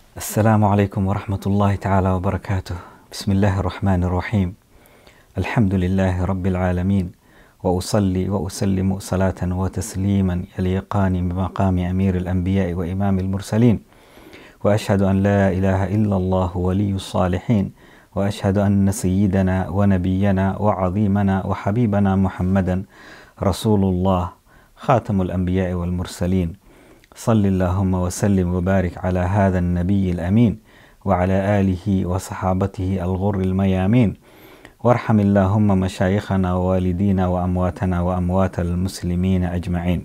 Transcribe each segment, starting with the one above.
السلام عليكم ورحمة الله تعالى وبركاته بسم الله الرحمن الرحيم الحمد لله رب العالمين وأصلي وأسلم صلاة وتسليما يليقان بمقام أمير الأنبياء وإمام المرسلين وأشهد أن لا إله إلا الله ولي الصالحين وأشهد أن سيدنا ونبينا وعظيمنا وحبيبنا محمدا رسول الله خاتم الأنبياء والمرسلين صل اللهم وسلم وبارك على هذا النبي الأمين وعلى آله وصحابته الغر الميامين وارحم اللهم مشايخنا ووالدينا وأمواتنا وأموات المسلمين أجمعين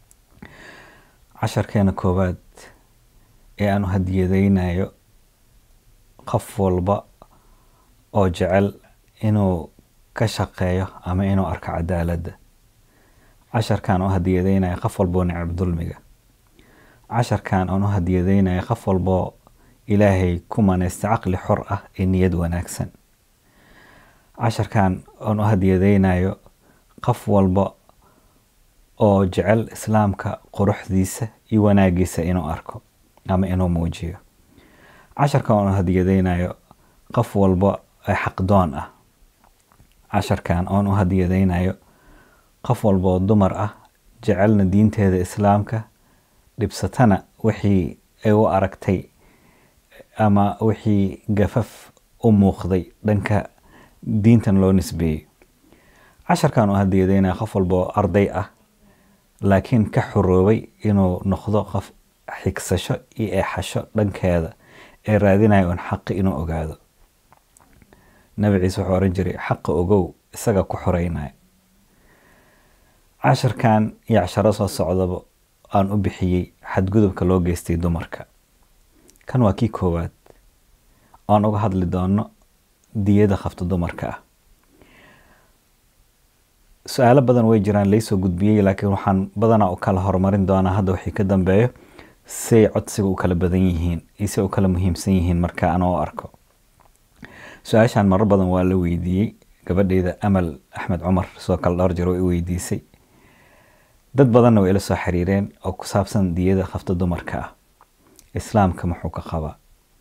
عشر كان كوباد ee aanu hadiyadaynayo qof walba oo jecel inuu ka shaqeeyo ama inuu arko cadaaladda casharkan u hadiyadaynayo qof walboo necab dulmiga casharkan aan u hadiyadaynayo qof walboo ilaahay ku manaysta caqli xor ah ee niyad wanaagsan casharkan aan u hadiyadaynayo qof walba oo jecel islaamka quruxdiisa iyo wanaagiisa inuu arko ama inuu muujiyo casharkan aan u hadiyadaynayo qof walba ee xaqdoon ah casharkan aan u hadiyadaynayo qof walboo dumar ah jecelna diinteeda islaamka dhibsatana wixii ay u aragtay ama wixii gafaf u muuqday dhanka diintan loo nisbeeyey casharkan u hadiyadaynaya qof walboo arday ah laakiin ka xoroobay inuu noqdo qof xigsasho iyo eexasho dhankeeda ee raadinaya un xaqi inuu ogaado nabi ciise wuxuu oran jiray xaqa ogow isaga ku xoreynaya casharkan iyo casharo soo socdaba aan u bixiyey xadgudubka loo geystay dumarka kan waa kii koowaad aan uga hadli doono diyada qafta dumarka ah su-aalo badan way jiraan laysoo gudbiyey laakiin waxaan badanaa u kala horumarin doonaa hadda wixii ka dambeeyo say codsiga u kala badan yihiin iyo say u kala muhiimsan yihiin marka aan u arko su-aashan marar badan waa la weydiiyey gabadheyda amal axmed cumar sidoo kale dhowr jeer way i weydiisay dad badanna way ila soo xiriireen oo ku saabsan diyada qafta dumarka ah islaamka muxuu ka qabaa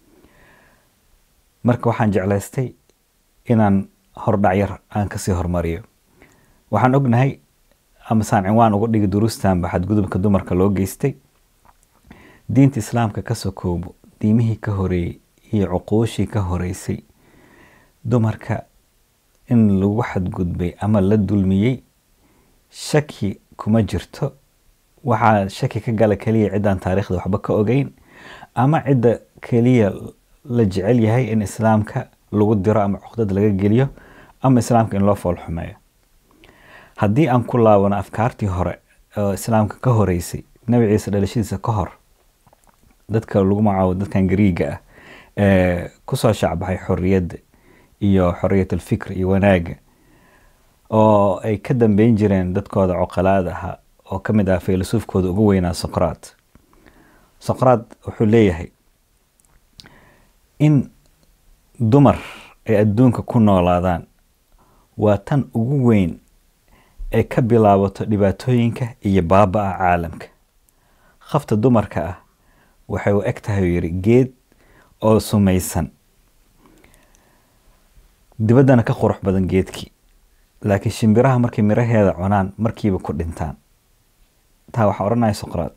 marka waxaan jeclaystay inaan hordhacyar aan kasii hormariyo waxaan ognahay ama saan cinwaan uga dhigi duruustanba xadgudubka dumarka loo geystay diinta islaamka ka sokoobo diimihii ka horeeyey iyo cuquushii ka horeysay dumarka in lagu xadgudbay ama la dulmiyey shaki kuma jirto waxaa shaki ka gala keliya ciddaan taariikhda waxba ka ogeyn ama cidda keliya la jecel yahay in islaamka lagu diro ama cuqdad laga geliyo ama islaamka in loo foolxumeeyo haddii aan ku laabano afkaartii hore oo islaamka ka horeysay nabi ciise dhalashadiisa ka hor dadka lagu magacaabo dadkan gariiga ah ee kusoo shacbaxay xorriyadda iyo xorriyat alfikr iyo wanaagga oo ay ka dambeyn jireen dadkooda coqalaada ahaa oo ka mid ah filosoofkooda ugu weynaa soqraat soqraat wuxuu leeyahay in dumar ay adduunka ku noolaadaan waa tan ugu weyn ee ka bilaabato dhibaatooyinka iyo baaba-a caalamka khafta dumarka ah waxay u eg tahay uu yidhi geed oo sumaysan dibaddana ka qurux badan geedkii laakiin shimbiraha markay miraheeda cunaan markiiba ku dhintaan taa waxaa odhanaya soqraad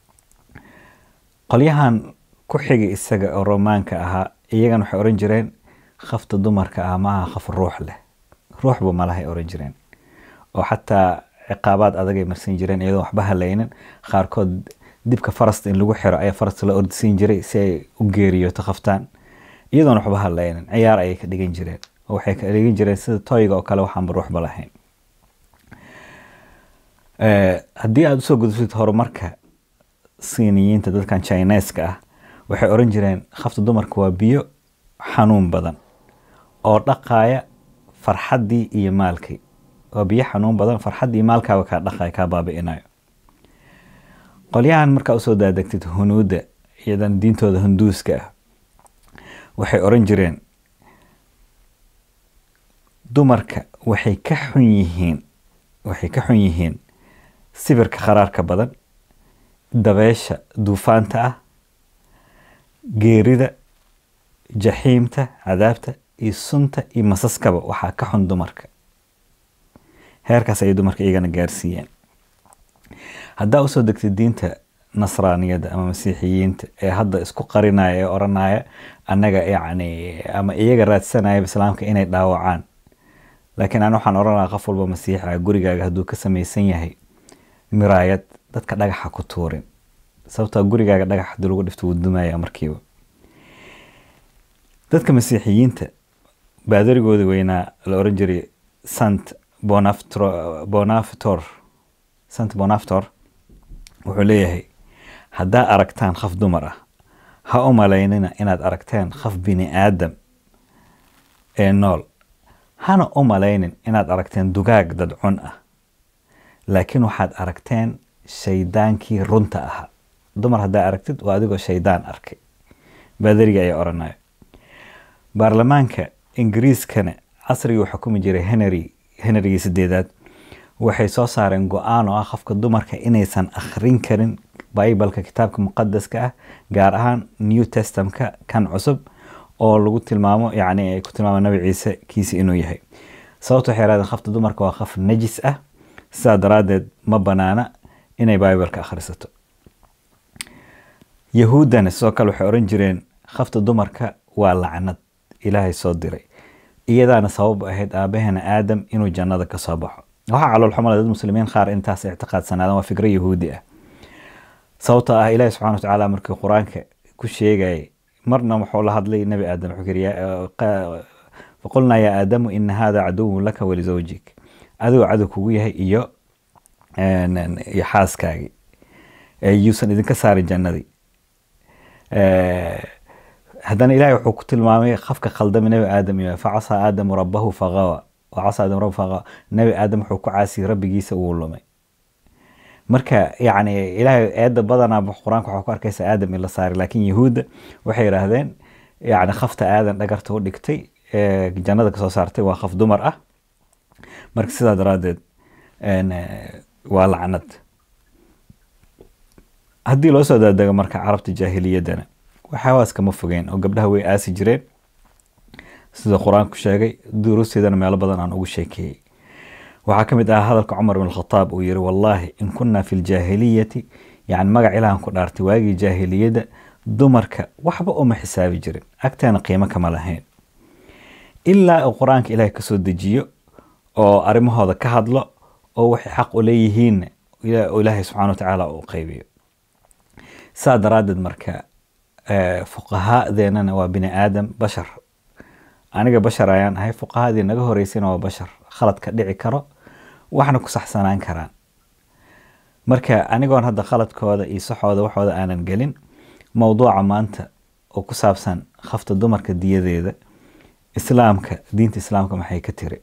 qolyahan ku xigay isaga oo romaanka ahaa iyagana waxay odhan jireen khafta dumarka ah maaha khaf ruux leh ruuxba malahay odhan jireen oo xataa ciqaabaad adagay marsan jireen iyadoo waxba halaynin qaarkood dibka farasta in lagu xiro ayaa farasta la ordisiin jiray si ay u geeriyoto khaftaan iyadoona waxba halaynin ciyaar ayay ka dhigan jireen oo waxay ka dhigan jireen sida toyga oo kale waxaanba ruuxba lahayn haddii aada usoo gudubtid horumarka siiniyiinta dadkan chineska ah waxay oran jireen khafta dumarka waa biyo xanuun badan oo dhaqaaya farxaddii iyo maalkii waa biyo xanuun badan farxaddii maalkaaba kaa dhaqaya kaa baabi'inayo qolyahan markaa usoo daadegtid hunuudda iyadan diintooda hunduuska ah waxay oran jireen dumarka waxay ka xun yihiin waxay ka xun yihiin sibirka kharaarka badan dabeesha duufaanta ah geerida jaxiimta cadaabta iyo sunta iyo masaskaba waxaa ka xun dumarka heerkaas ayay dumarka iyagana gaarsiiyeen haddaa usoo degtay diinta nasraaniyadda ama masiixiyiinta ee hadda isku qarinaya ee oranaya annaga yacni ama iyaga raadsanaya islaamka inay dhaawacaan laakiin aan waxaan oran lahaa qof walba masiixa gurigaaga hadduu ka samaysan yahay miraayad dadka dhagaxa ku tuurin sababtoo gurigaaga dhagax haddii lagu dhifto wuu dumaya markiiba dadka masiixiyiinta baadarigooda weynaa la oran jiray sant bonafitor sant bonafitor wuxuu leeyahay haddaa aragtaan qof dumar ah ha u malaynina inaad aragteen qof bini aadam ee nool hana u malaynin inaad aragteen dugaag dadcun ah laakiin waxaad aragteen shaydaankii runta ahaa dumar haddaa aragtid waa adigoo shaydaan arkay baadariga ayaa oranayo baarlamaanka ingiriiskana casrigii uu xukumi jiray henry henrygii sideedaad waxay soo saareen go-aan oo ah qofka dumarka inaysan akhrin karin bibalka kitaabka muqadaska ah gaar ahaan new testamka kan cusub oo lagu tilmaamo yacni ay ku tilmaamo nabi ciise kiisi inuu yahay sababta waxay yarahdeen qofta dumarka waa qof najis ah sidaa daraaddeed ma banaana inay bibalka akhrisato yahuuddana sidoo kale waxay oran jireen qofta dumarka waa lacnad ilaahay soo diray iyadaana sabab ahayd aabaheena aadam inuu jannada ka soo baxo waxaa caloolxumala dad muslimiin qaar intaas ictiqaadsanaadaan waa fikro yahuudi ah sababtoo ah ilaahi subxana watacaala markii qur-aanka ku sheegayay marna wuxuu la hadlay nebi aadam wuxuu yiri faqulnaa yaa aadamu ina hada caduwun laka walizawjik adigoo cadow kugu yahay iyo iyo xaaskaagii yuusan idinka saarin jannadii haddana ilahay wuxuu ku tilmaamay qofka khaldamay nebi aadam iyo facasaa aadamu rabbahu faqawa wacasa aadam rabbahu faqawa nebi aadam wuxuu ku caasiyey rabbigiisa uu lumay marka yacni ilaahay eedda badanaa qur-aanka waxaa ku arkaysa aadam in la saaray laakiin yahuudda waxay yidhaahdeen yacni khafta aadan dhagarta u dhigtay ee jannada kasoo saartay waa khaf dumar ah marka sidaa daraaddeed waa lacnad haddii loo soo daadego marka carabta jaahiliyaddana waxaawaas kama fogeen oo gabdhaha way aasi jireen sida qur-aanku sheegay duruusteedana meelo badan aan ugu sheekeeyey waxaa ka mid ah hadalka cumar bin khataab uu yiri wallaahi in kunna fi ljaahiliyati yani magac ilahan ku dhaartay waagii jaahiliyadda dumarka waxba uma xisaabi jirin agteena qiimo kama lahayn ilaa uu qur-aanka ilaahay kasoo dejiyo oo arrimahooda ka hadlo oo waxay xaq u leeyihiin ilaahay subxana wa tacaala uu qaybiyo saa daraaddeed marka fuqahaadeenana waa bini aadam bashar aniga bashar ayaan ahay fuqahadii naga horeysayna waa bashar khalad ka dhici karo waxna ku saxsanaan karaan marka anigoon hadda khaladkooda iyo saxooda waxooda aanan gelin mowduuca maanta oo ku saabsan khafta dumarka diyadeeda islaamka diinta islaamka maxay ka tiri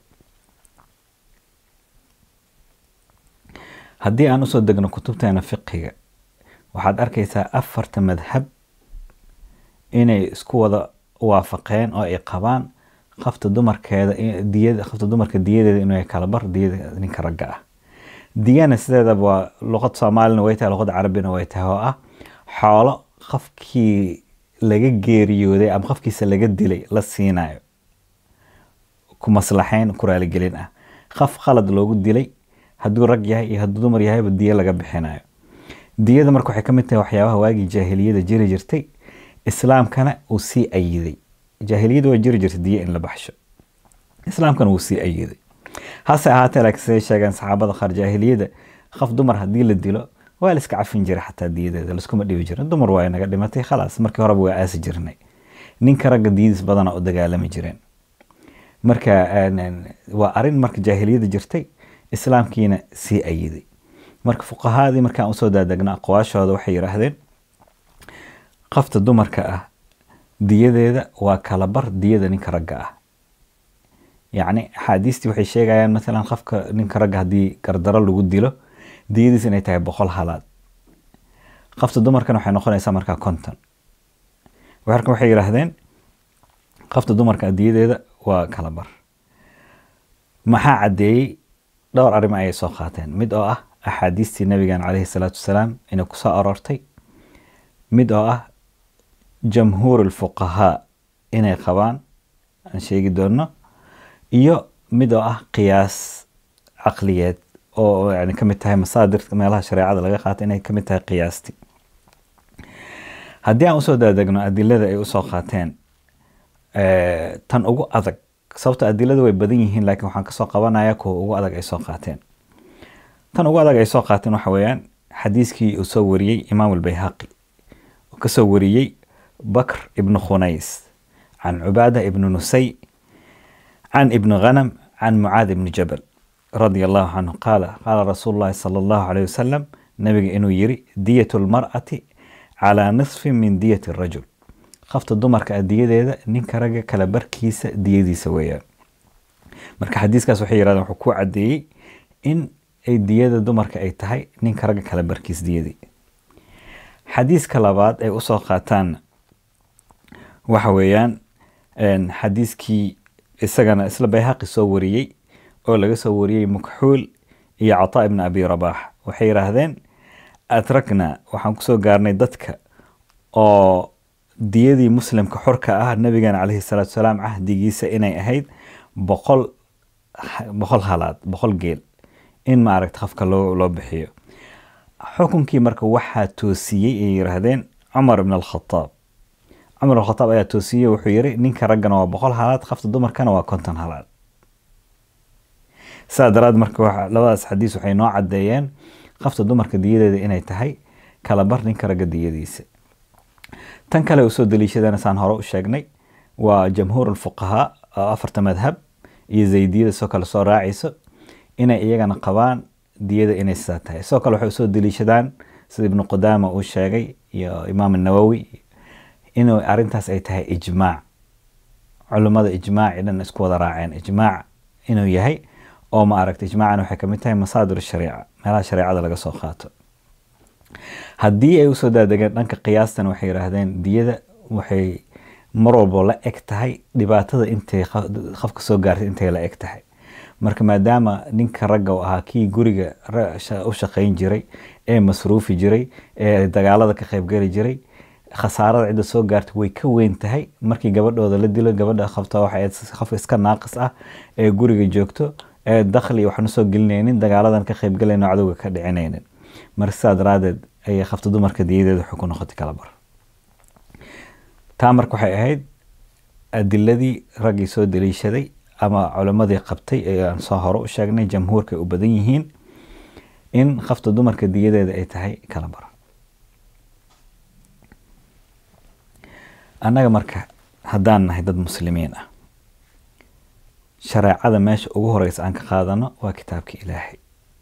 haddii aan usoo degno kutubteena fiqiga waxaad arkaysaa afarta madhab inay isku wada waafaqeen oo ay qabaan qafta dumarkeeda diyada qafta dumarka diyadeeda inuu kala bar diyada ninka ragga ah diyana sideedaba waa luqad soomaalina way tahay luqada carabina way tahay oo ah xoolo qofkii laga geeriyooday ama qofkiisa laga dilay la siinayo ku maslaxayn ku raaligelin ah qof qalad loogu dilay hadduu rag yahay iyo hadduu dumar yahayba diyo laga bixinayo diyada marka waxay ka mid tahay waxyaabaha waagii jaahiliyada jiri jirtay islaamkana uu sii ayiday jaahiliyada waa jiri jirtay diyo in la baxsho islaamkana wuu sii ayiday hase ahaatee laakiin siday sheegeen saxaabada qaar jaahiliyada qof dumar haddii la dilo waa la iska cafin jiray xataa diyadeeda laskuma dhibi jirin dumar waa naga dhimatay khalaas markii horeba waa aasi jirnay ninka ragga diyadiis badana u dagaalami jireen marka waa arin marka jaahiliyada jirtay islaamkiina sii ayiday marka fuqahaadii markaan usoo daadegna aqwaashooda waxay yidhaahdeen qofta dumarka ah diyadeeda waa kala bar diyada ninka ragga ah yacni axaadiistii waxay sheegayaan maalan qofka ninka ragga haddii gardaro lagu dilo diyadiis inay tahay boqol halaad qofta dumarkana waxay noqonaysaa markaa konton marka waxay yidhaahdeen qofta dumarka diyadeeda waa kala bar maxaa caddeeyey dhowr arrimo ayay soo qaateen mid oo ah axaadiistii nabigan caleyhi salaatu wasalaam inay kusoo aroortay mid oo ah jamhuur alfuqahaa inay qabaan aan sheegi doono iyo mid oo ah qiyaas caqliyeed oo yani kamid tahay masaadirka meelaha shareecada laga qaata inay kamid tahay qiyaasti haddii aan usoo daadegno adilada ay usoo qaateen tan ugu adag sababto adiladu way badan yihiin laakiin waxaan kasoo qabanaya kuwa ugu adag ay soo qaateen tan ugu adag ay soo qaateen waxa weeyaan xadiiskii uu soo wariyey imaam albayhaqi uu kasoo wariyey bakr ibnu khunays can cubaada ibnu nusay can ibni ghanam can mucaad ibni jabal radia allahu canhu qaala qaala rasuulu llahi sala allahu alayh wasalam nabiga inuu yiri diyatu lmar'ati calaa nisfin min diyati rajul qafta dumarka a diyadeeda ninka ragga kala barkiisa diyadiisa weeyaan marka xadiiskaas waxay yirahdeen wuxuu ku caddeeyey in ay diyada dumarka ay tahay ninka ragga kala barkiis diyadii xadiiska labaad ay usoo qaataan waxa weeyaan xadiiskii isagana isla bayhaqi soo wariyey oo laga soo wariyey mukxuul iyo cataa ibni abi rabaax waxay yidhaahdeen atrakna waxaan kusoo gaarnay dadka oo diyadii muslimka xorka ah nabigeena caleyhi salaatu salaam cahdigiisa inay ahayd boqol boqol halaad boqol geel in maaragta qofka loo loo bixiyo xukunkii marka waxaa toosiyey ay yiraahdeen cumar ibn alkhataab cumar ibn alkhataab ayaa toosiyey wuxuu yiri ninka raggana waa boqol halaad qafta dumarkana waa konton halaad saa daraad marka labadaas xadiis waxay noo caddeeyeen qafta dumarka diyadeeda inay tahay kala bar ninka ragga diyadiisa tan kale usoo daliishadana saan hore u sheegnay waa jamhuur alfuqahaa oo afarta madhab iyo zaydiyada soo kale soo raacayso inay iyagana qabaan diyada inay sidaa tahay sidoo kale waxay usoo daliishadaan sida ibnu qudaama uu sheegay iyo imaam nawowi inuu arintaas ay tahay ijmaac culimmada ijmaaci dhan isku wada raaceen ijmaac inuu yahay oo ma aragta ijmaacana waxay kamid tahay masaadir shariica meelaha shareecada laga soo qaato haddii ay usoo daadegeen dhanka qiyaastan waxay yidhaahdeen diyada waxay mar walbo la eg tahay dhibaatada intay qofka soo gaartay intay la eg tahay marka maadaama ninka ragga u ahaa kii guriga u shaqayn jiray ee masruufi jiray ee dagaalada ka qaybgeli jiray khasaarada cidda soo gaartay way ka weyn tahay markii gabadhooda la dilo gabadha qabta waxa qof iska naaqis ah ee guriga joogto ee dakhli waxna soo gelinaynin dagaaladan ka qaybgalayno cadowga ka dhicinaynin marka sidaa daraadeed ayay qabta dumarka diyadeeda waxay ku noqotay kala bar taa marka waxay ahayd adiladii raggii soo daliishaday ama culimmadii qabtay ee aan soo hore u sheegnay jamhuurka ay u badan yihiin in qafta dumarka diyadeeda ay tahay kala bar annaga marka haddaan nahay dad muslimiin ah shareecada meesha ugu horeysa aan ka qaadano waa kitaabka ilaahay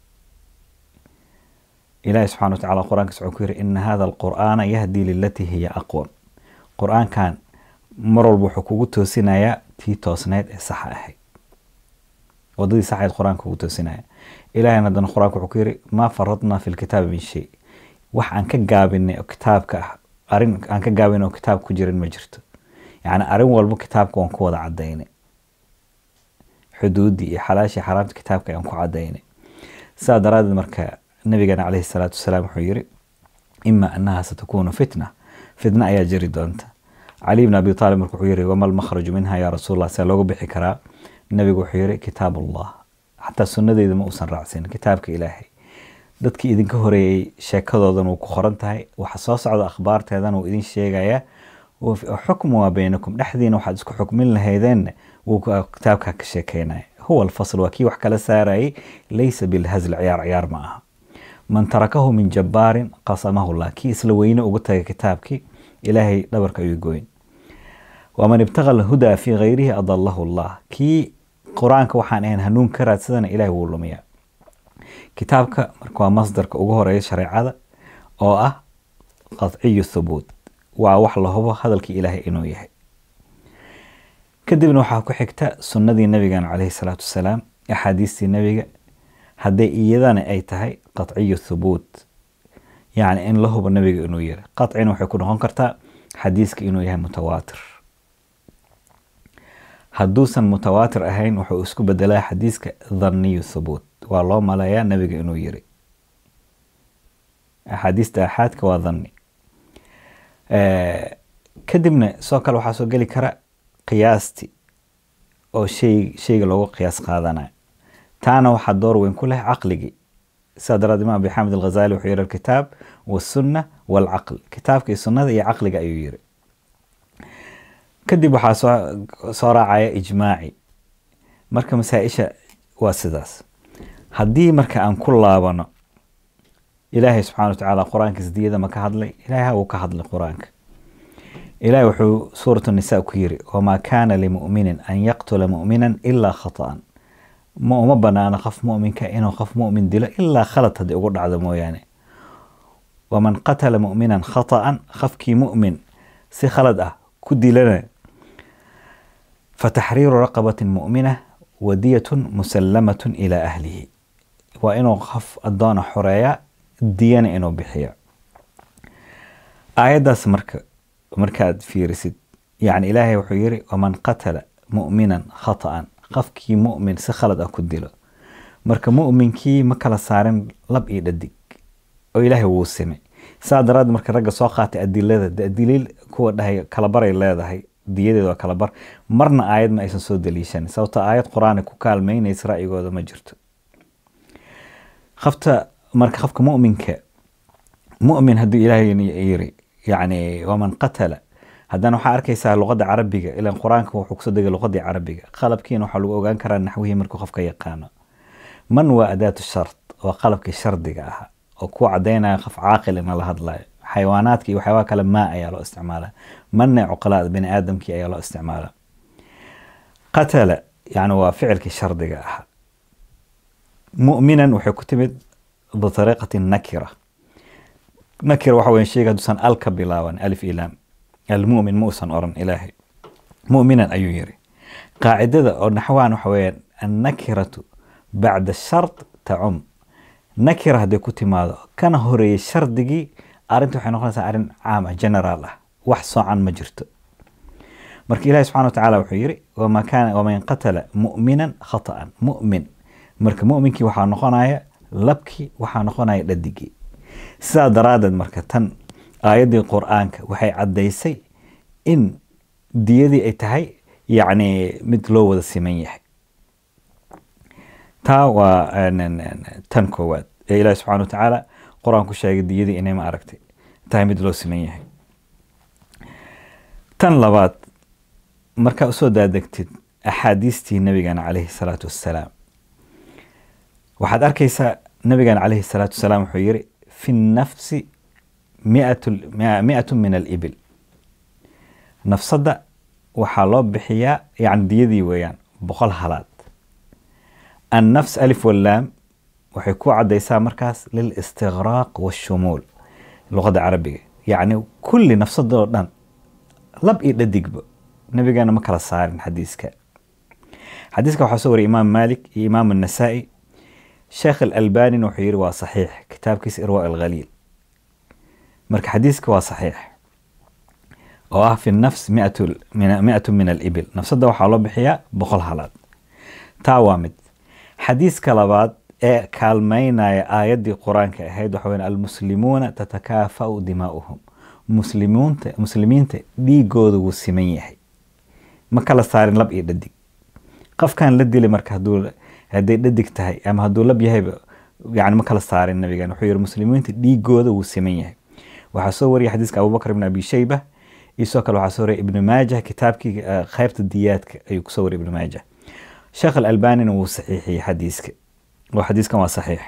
ilaahay subxana wa tacala qur-aankiis wuxuu ku yiri ina hada alqur'aana yahdi lilatii hiya aqwam qur-aankan mar walba wuxuu kugu toosinayaa tii toosneyd ee saxa ahayd wadadii saxayd qur-aanka kugu toosinaya ilaahayna haddana qur-aanka wuxuu ku yiri maa faradnaa fi lkitaabi min shay wax aan ka gaabinay oo kitaabka ah arrin aan ka gaabinay oo kitaabka ku jirin ma jirto yacni arrin walba kitaabka waan ku wada cadaynay xuduuddii iyo xalaashii xaraamta kitaabka ayaan ku cadaynay sidaa daraaddeed marka nabigeena caleyhi salaatu wasalaam wuxuu yiri ima annaha satakunu fitna fitna ayaa jiri doonta cali bn abi taalib marka wuxuu yiri wama lmakhraju minha yaa rasuulallah see loogu bixi karaa nabigu wuxuu yiri kitaab allah xataa sunnadeeda ma uusan raacsin kitaabka ilaahay dadkii idinka horeeyey sheekadoodan wuu ku qoran tahay waxa soo socda akhbaarteedan wuu idin sheegayaa xukmu waa baynakum dhexdiina waxaad isku xukmin lahaydeen wuu kitaabka ka sheekeynaya huwa alfasl waa kii wax kala saarayay laysa bilhazl ciyaar ciyaar ma aha man tarakahu min jabbaarin qasamahu llah kii isla weyne ugu tagay kitaabkii ilaahay dhabarka ayuu gooyn waman ibtaqa alhudaa fii gayrihi adalahu llah kii qur-aanka waxaan ahayn hanuun ka raadsadana ilahay wuu lumiyaa kitaabka marka waa masdarka ugu horeeya shareecada oo ah qadciyu thubuut waa wax la hubo hadalkii ilaahay inuu yahay kadibna waxaa ku xigta sunnadii nabigan caleyhi salaatu wasalaam axaadiistii nebiga hadday iyadana ay tahay qadciyu thubuut yacni in la hubo nabiga inuu yiri qadcina waxay ku noqon kartaa xadiiska inuu yahay mutawaatir hadduusan mutawaatir ahayn wuxuu isku bedelaa xadiiska dhanniyu thubuut waa loo maleeyaa nabiga inuu yiri axaadiista axaadka waa dhanni kadibna soo kale waxaa soo geli kara qiyaasti oo shay shayga loogu qiyaas qaadanayo taana waxaa door weyn ku leh caqligii sidaa daraad imaam abi xamed alghazali wuxuu yihi alkitaab wasunna waalcaql kitaabka iyo sunnada iyo caqliga ayuu yiri kadib waxaa soo soo raacaya ijmaaci marka masaa-isha waa sidaas haddii marka aan ku laabano ilaahay subxana wa tacaala qur-aankiis diyada ma ka hadlay ilaahay wuu ka hadlay qur-aanka ilahay wuxuu suuratu nisa ku yiri wamaa kaana limuminin an yaqtula mu'minan ilaa khata'an ma uma banaana qof muminka inuu qof mumin dilo ilaa khalad haddii ugu dhacdo mooyaane waman qatala mu'minan khata'an qofkii mu'min si khalad ah ku dilana fataxriiru raqabatin mu'mina wadiyatun musallamatun ilaa ahlihi waa inuu qof addoona xoreeya diyana inuu bixiyo aayaddaas marka markaad fiirisid yani ilaahay wuxuu yiri waman qatala mu'minan khata'an qofkii mu'min si khalad ah ku dilo marka mu'minkii ma kala saarin lab iyo dhadig oo ilaahay wuu simay saa daraad marka ragga soo qaatay adilada de daliil kuwa dhahay kalabaray leedahay diyadeeda waa kalabar marna aayad ma aysan soo daliishan sababta aayad qur-aana ku kaalmeynaysa ra'yigooda ma jirto qofta marka qofka mu'minka mu'min hadduu ilaahay yiri yani waman qatala haddana waxaa arkaysaa luqadda carabiga ilan qur-aanka wuxuu kusoo degay luqadii carabiga qalabkiina waxaa lagu ogaan karaa naxwihii markuu qofka yaqaano man waa adaatu shart waa qalabkii shardiga ahaa oo ku cadaynaya qof caaqil ina la hadlayo xayawaanaadka iyo waxyaabaha kale maa ayaa loo isticmaala manna cuqalaad bini aadamkii ayaa loo isticmaala qatala yani waa ficilkii shardiga ahaa mu'minan waxay ku timid bitariiqati nakira nakira waxa weya sheyga hadduusan al ka bilaaban alif ilaam almu'min ma uusan oran ilaahay mu'minan ayuu yiri qaacidada oo naxwahan waxa weeyaan annakiratu bacda shart tacum nakira hadday ku timaado kana horeeyey shardigii arrinta waxay noqonaysaa arrin caam ah generaal ah wax soocan ma jirto marka ilahi subxana wa tacaala wuxuu yiri wama kaana waman qatala mu'minan khata'an mu'min marka mu'minkii waxaa noqonaya labkii waxaa noqonaya dhadigii sidaa daraaddeed marka tan aayaddii qur-aanka waxay caddaysay in diyadii ay tahay yacni mid loo wada siman yahay taa waa tan koowaad ee ilaahi subxana wa tacaala qur-aan ku sheegay diyadii inay ma aragtay tahay mid loo siman yahay tan labaad markaa usoo daadegtid axaadiistii nabigana calayhi salaatu wassalaam waxaad arkaysaa nabigana calayhi salaatu wassalaam wuxuu yiri fi nafsi miatu min alibil nafsadda waxaa loo bixiyaa yani diyadii weeyaan boqol halaad annafs alif wallaam waxay ku caddaysaa markaas lilistiqraaq waashumuul luqadda carabiga yacni kulli nafsadoo dhan lab iyo dhadigba nabigeena ma kala saarin xadiiska xadiiska waxaa soo wariyay imaam maalik iyo imaam annasaa'i sheekh alalbanina wuxuu yiri waa saxiix kitaabkiisa irwa alghaliil marka xadiiska waa saxiix oo ah fi nafs miatu min alibil nafsadda waxaa loo bixiyaa boqol halaad taa waa mid xadiiska labaad ee kaalmeynaya aayaddii qur-aanka ahayd waxa weyn almuslimuuna tatakaafa'u dimaa'uhum muslimuunta muslimiinta dhiigooda wuu siman yahay ma kala saarin lab iyo dhadig qofkan la dili marka hadduu hadday dhadig tahay ama hadduu lab yahayba yani ma kala saarin nabigan wuxuu yihi muslimiinta dhiigooda wuu siman yahay waxaa soo wariyay xadiiska abubakr ibn abi shayba iyo sidoo kale waxaa soo wariyay ibnu maajah kitaabkii qaybta diyaadka ayuu kusoo wariyay ibnu maajah sheekh alalbanina wuu saxiixiyey xadiiska oo xadiiskan waa saxiix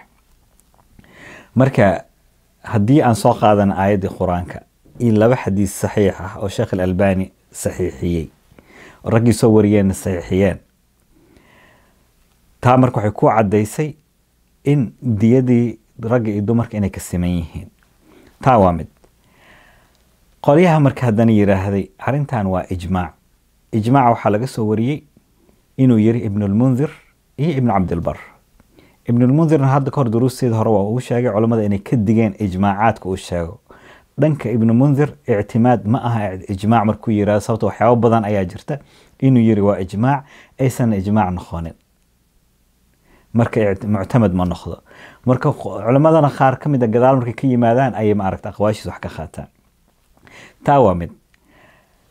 marka haddii aan soo qaadana aayaddii qur-aanka iyo laba xadiis saxiix ah oo sheekh alalbani saxiixiyey oo raggii soo wariyeenna saxiixiyeen taa marka waxay ku caddaysay in diyadii ragga iyo dumarka inay ka siman yihiin taa waa mid qolyaha marka haddana yidhaahday arrintan waa ijmaac ijmaaca waxaa laga soo wariyey inuu yiri ibnulmundir iyo ibnu cabdilbar ibnulmundirna hadda kahor duruusteeda hore waa uu sheegay culammada inay ka digeen ijmaacaadka uu sheego dhanka ibnu mundir ictimaad ma aha ijmaac markuu yirahdo sababto waxyaabo badan ayaa jirta inuu yiri waa ijmaac aysan ijmaac noqonin marka muctamad ma noqdo marka culammadana qaar ka mid a gadaal markay ka yimaadaan ayay ma aragta aqwaashiis wax ka qaataan taa waa mid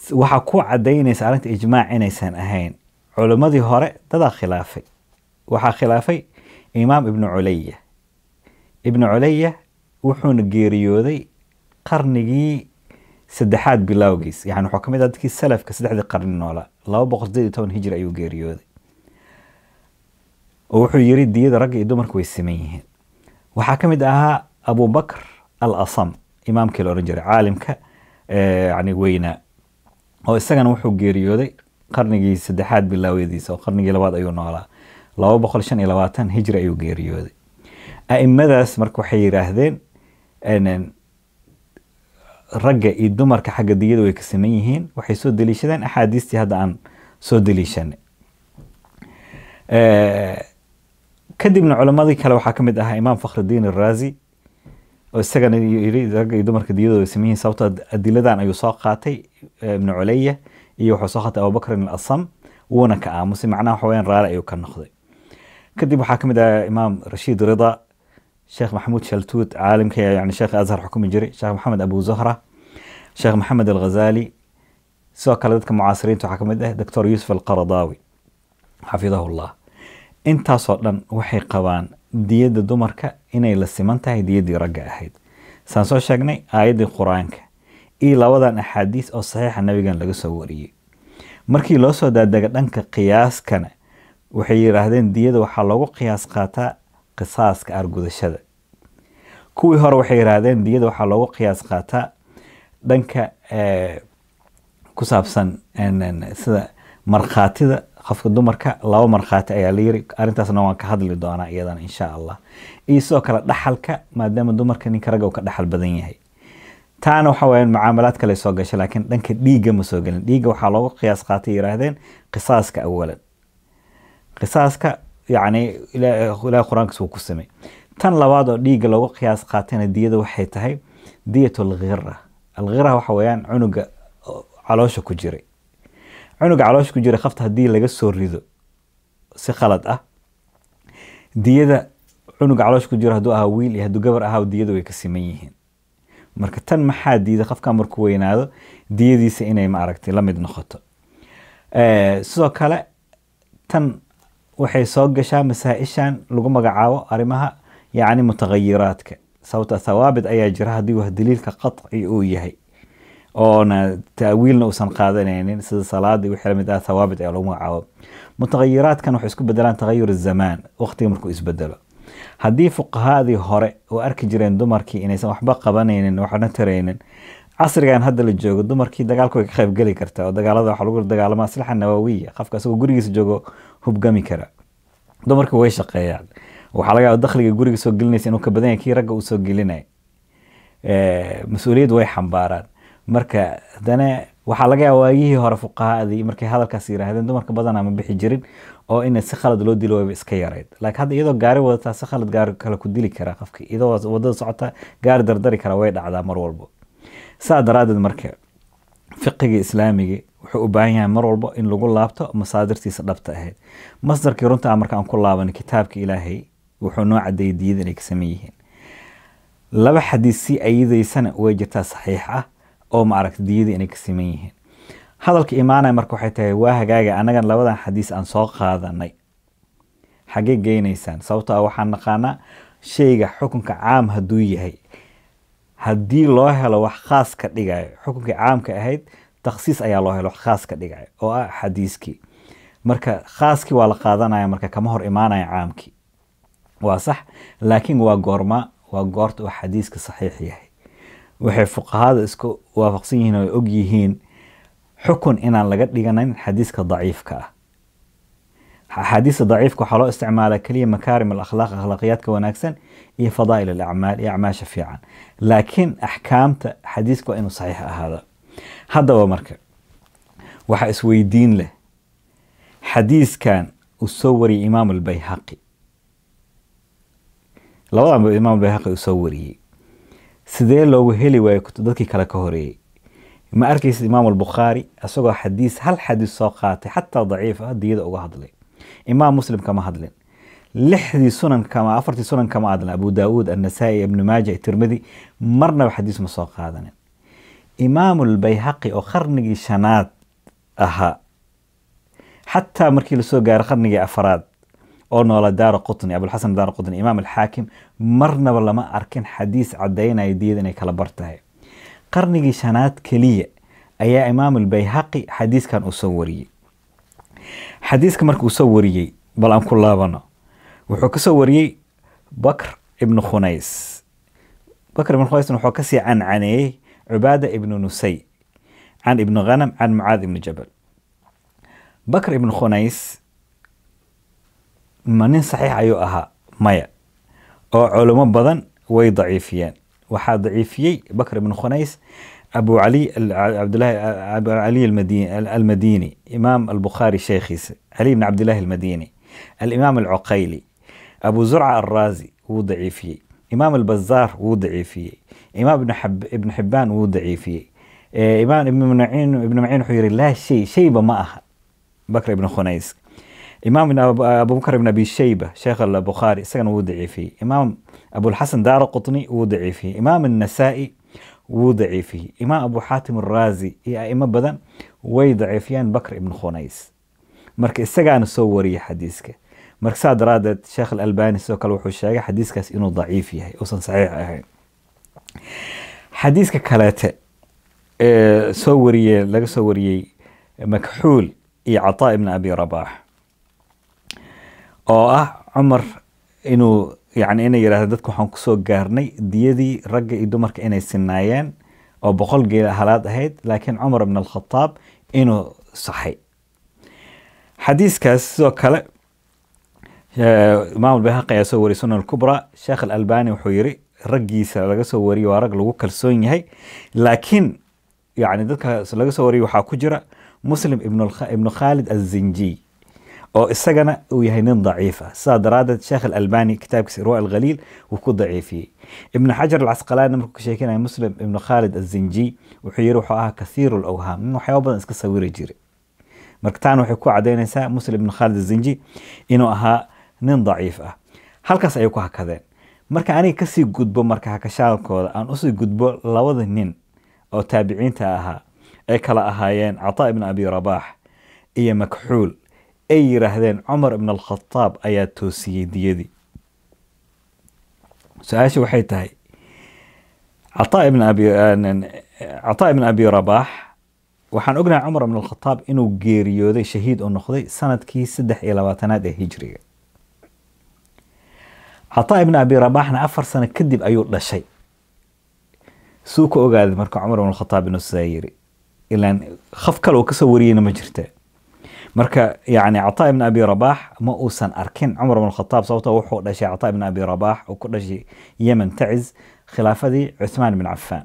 waxaa ku cadaynaysa arrinta ijmaac inaysan ahayn culimmadii hore dadaa khilaafay waxaa khilaafay imaam ibnu culaya ibnu culaya wuxuuna geeriyooday qarnigii saddexaad bilowgiis yani wuxuu kamid ah dadkii salafka saddexdii qarni noolaa laba boqol sideed iyo toban hijri ayuu geeriyooday oo wuxuu yiri diyada ragga iyo dumarka way siman yihiin waxaa ka mid ahaa abubakr al asam imaamkii la ohan jiray caalimka yani weynaa oo isagana wuxuu geeriyooday qarnigii saddexaad bilaawadiisa oo qarnigii labaad ayuu noolaa laba boqol shan iyo labaatan hijri ayuu geeriyooday a'imadaas marka waxay yidhaahdeen ragga iyo dumarka xagga diyada way ka saman yihiin waxay soo deliishadeen axaadiistii hadda aan soo deliishanay kadibna culammadii kale waxaa ka mid ahaa imaam fakhridiin araazi oo isagana yiri ragga iyo dumarka diyadooda way saman yihiin sababto adiladan ayuu soo qaatay ibnu culaya iyo wuxuu soo qaatay abubakrin al asam wuuna ka aamusay macnaha waxa weyaan raali ayuu ka noqday kadib waxaa ka mid ahaa imaam rashiid rida sheekh maxamuud shaltuut caalimka yani sheekh azhar xukumi jiray sheekh maxamed abu zahra sheekh maxamed alghazali sidoo kale dadka mucaasiriinta waxaa ka mid ah doctor yuusuf alqaradaawi xafidahu llah intaasoo dhan waxay qabaan diyadda dumarka inay la siman tahay diyaddii ragga ahayd saan soo sheegnay aayaddii qur-aanka iyo labadan axaadiis oo saxiixa nabigan laga soo wariyey markii loo soo daadega dhanka qiyaaskana waxay yidhaahdeen diyada waxaa loogu qiyaas qaataa qisaaska argudashada kuwii hore waxay yidhaahdeen diyada waxaa loogu qiyaas qaataa dhanka ku saabsan sida markhaatida qofka dumarka laba markhaati ayaa la yiri arrintaasna waan ka hadli doonaa iyadana insha allah iyo sidoo kale dhaxalka maadaama dumarka ninka ragga uu ka dhaxal badan yahay taana waxa weyaan mucaamalaad kale soo gashay laakiin dhanka dhiigga ma soo gelin dhiigga waxaa loogu qiyaas qaatay yidhaahdeen qisaaska awalan qisaaska yacni ilaah qur-aankiis wuu ku samey tan labaad oo dhiigga loogu qiyaas qaatayna diyada waxay tahay diyat alghira alghira waxa weeyaan cunuga caloosha ku jiray cunuga caloosha ku jira qafta haddii laga soo rido si khalad ah diyada cunuga caloosha ku jira hadduu ahaa wiil iyo hadduu gabar ahaa diyada way ka siman yihiin marka tan maxaa diida qofka markuu weynaado diyadiisa inay maaragtay la mid noqoto sidoo kale tan waxay soo gashaa masaa-ishan lagu magacaabo arrimaha yacni mutagayiraadka sababta thawaabit ayaa jira haddii wax daliilka qaطci uu yahay oona taawiilna uusan qaadanaynin sida salaada wixii lamid ah thawaabit ayaa lagu magacaabo mutagayiraadkan waxay isku bedelaan tagayur zamaan waqtiga markuu isbedelo haddii fuqahaadii hore oo arki jireen dumarkii inaysan waxba qabanaynin waxna taraynin casrigan hadda la joogo dumarkii dagaalka way ka qaybgeli kartaa oo dagaalada waxaa lagu dagaalama aslaxa nawawiya qofka asagoo gurigiisa joogo hubgami kara dumarkii way shaqeeyaan waxaa laga yaaba dakhliga guriga soo gelinaysa inuu ka badan yahay kii ragga uu soo gelinay mas-uuliyad way xambaaraan marka haddana waxaa laga yaaba waagihii hore fuqahaadii markay hadalkaas yiraahdeen dumarka badanaa ma bixi jirin oo in si khalad loo dilo wayba iska yarayd laakiin hadda iyadoo gaari wadataa si khalad gaari kale ku dili karaa qofki iyadoo wadada socota gaari dardari kara way dhacdaa mar walbo saa daraadeed marka fiqiga islaamiga wuxuu u baahan yahay mar walbo in lagu laabto masaadirtiisa dhabta ahayd masdarkii runta marka aan ku laaban kitaabka ilaahay wuxuu noo cadeeyay diyada inay ka saman yihiin laba xadiis si ayadaysana way jirtaa saxiix ah oo maaragta diyada inay ka saman yihiin hadalka imaanaya marka waxay tahay waa hagaaga annagan labadan xadiis aan soo qaadanay xaggee geynaysaan sababto ah waxaan naqaanaa shayga xukunka caam hadduu yahay haddii loo helo wax khaas ka dhigayo xukunkii caamka ahayd takhsiis ayaa loo helo wax khaas ka dhigayo oo ah xadiiskii marka khaaskii waa la qaadanaya marka kama hor imaanaya caamkii waa sax laakiin waa goorma waa goorta uu xadiiska saxiix yahay waxay fuqahada isku waafaqsan yihiin oo og yihiin xukun inaan laga dhiganayn xadiiska daciifka ah axaadiista daciifka waxaa loo isticmaalaa keliya makaarim alakhlaaq akhlaaqiyaadka wanaagsan iyo fadaa'il alacmaal iyo acmaasha fiican laakiin axkaamta xadiiska waa inuu saxiix ahaada haddaba marka waxaa isweydiin leh xadiiskan uu soo wariyey imaam albayhaqi labadan imaam albayhaqi uu soo wariyey sidee loogu heli waayo dadkii kale ka horeeyey ma arkaysid imaam albukhaari isagoo xadiis hal xadiis soo qaatay xataa daciif ah diyada uga hadlay imaam muslim kama hadlin lixdii sunan kama afartii sunan kama hadlin abu daawuud annasaa'i ibnu maaja tirmidi marnaba xadiis ma soo qaadanin imaamulbayhaqi oo qarnigii shanaad ahaa xataa markii lasoo gaaro qarnigii afaraad oo noola daara qutni abulxasan daara qutni imaam alxaakim marnaba lama arkin xadiis cadaynaya diyada inay kala bar tahay qarnigii shanaad keliya ayaa imaam albayhaqi xadiiskan uu soo wariyey xadiiska marka uu soo wariyey bal aan ku laabano wuxuu kasoo wariyey bakr ibnu khunays bakr ibnu khunays wuxuu kasii cancaneeyey cubaada ibnu nusay can ibnu ghanam can mucaad ibnu jabal bakr ibnu khunays ma nin saxiix ayuu ahaa maya oo culimo badan way daciifiyeen waxaa daciifiyey bakr ibnu khunays abu cali cabdulahi abu cali almadini imaam albukhaari sheekhiisa cali bn cabdillahi almadini alimaam alcuqayli abu zurca alraazi wuu daciifiyey imaam albazaar wuu daciifiyey imaam ibn xibaan wuu daciifiyey imaam ibn maciin wuxuu yihi laa shay shayba ma aha bakr ibn khunays imaam abubakr ibn abi shayba sheekh albukhaari isagana wuu daciifiyey imaam abulxasan daara qutni wuu daciifiyey imaam النasaa'i wuu daciifiyey imaam abu xaatim araazi iyo aimo badan way daciifiyeen bakr ibn khunays marka isagaana soo wariyay xadiiska marka saa daraadeed sheekh alalbani sidoo kale wuxuu sheegay xadiiskaas inuu daciif yahay uusan saxiix ahayn xadiiska kaleete ee soo wariyey laga soo wariyey makxuul iyo cataa ibn abi rabax oo ah cumar inuu yani inay yidhahda dadka waxaan kusoo gaarnay diyadii ragga iyo dumarka inay sinaayeen oo boqol geela halaad ahayd laakiin cumar ibn alkhataab inuu saxay xadiiskaas sidoo kale imaam albayhaqi ayaa soo wariyay sunan alkubra sheekh alalbani wuxuu yiri raggiisa laga soo wariyey waa rag lagu kalsoon yahay laakiin yani dadkaas laga soo wariyay waxaa ku jira muslim ibnu khaalid azinjiy oo isagana uu yahay nin daciif ah sidaa daraadeed sheekh alalbani kitaabkiisa irwa alkhaliil wuu ku daciifiyey ibnu xajar alcasqalaani markuu ka sheekinaya muslim ibnu khaalid azinjiy wuxuu yiri wuxuu ahaa kathiiru lawhaam nin waxyaaba badan iska sawiri jira marka taana waxay ku cadaynaysaa muslim ibnu khaalid azinjiy inuu ahaa nin daciif ah halkaas ayay ku hakadeen marka aniga kasii gudbo marka hakashaalkooda aan usii gudbo labada nin oo taabiciinta ahaa ay kala ahaayeen cataa ibn abi rabax iyo makxuul ay yiraahdeen cumar ibn alkhataab ayaa toosiyey diyadii su-aasha waxay tahay cataa ibn abi cataa ibn abi rabax waxaan ognahay cumar ibn alkhataab inuu geeriyooday shahiid oo noqday sanadkii saddex iyo labaatanaad ee hijriga cataa ibn abi rabaxna afar sano kadib ayuu dhashay suu ka ogaaday marka cumar ibn alkhataab inuu sidaa yiri ilaan khaf kale uu kasoo wariyeyna ma jirta marka yani cataa ibn abi rabax ma uusan arkin cumar ibn khataab sababto wuxuu dhashay cataa ibn abi rabax uu ku dhashay yemen taciz khilaafadii cuthmaan bin cafaan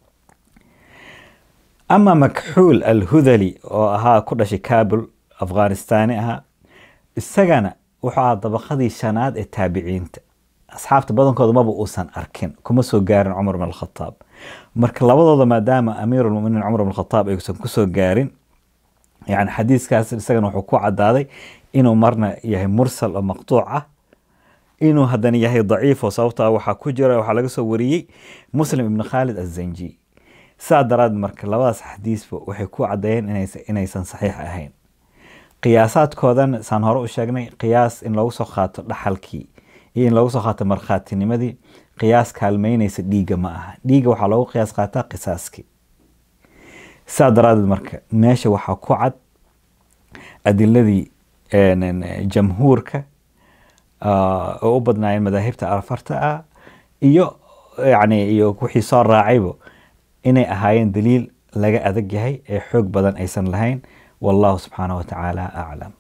ama makxuul alhudali oo ahaa ku dhashay kabul afghanistaani ahaa isagana wuxuu ahaa dabaqadii shanaad ee taabiciinta asxaabta badankooda maba uusan arkin kuma soo gaarin cumar ibn alkhataab marka labadooda maadaama amiirulmuminiin cumar ibn khataab aysan kusoo gaarin yani xadiiskaas isagana wuxuu ku cadaaday inuu marna yahay mursal oo maqtuuc ah inuu haddana yahay daciif oo sababta waxaa ku jira waxaa laga soo wariyey muslim ibn khaalid azanji saa daraad marka labadaas xadiisba waxay ku cadeeyeen inaysan saxiix ahayn qiyaasaadkoodan saan hore u sheegnay qiyaas in loogu soo qaato dhaxalkii iyo in loogu soo qaato markhaatinimadii qiyaas kaalmeynaysa dhiigga ma aha dhiigga waxaa loogu qiyaas qaataa qisaaskii saa daraadeed marka meesha waxaa ku cad adiladii jamhuurka oo u badnaayeen madaahibta afarta ah iyo yani iyo wixii soo raacaybo inay ahaayeen daliil laga adag yahay ee xoog badan aysan lahayn wallahu subxaanaه wa tacaala aclam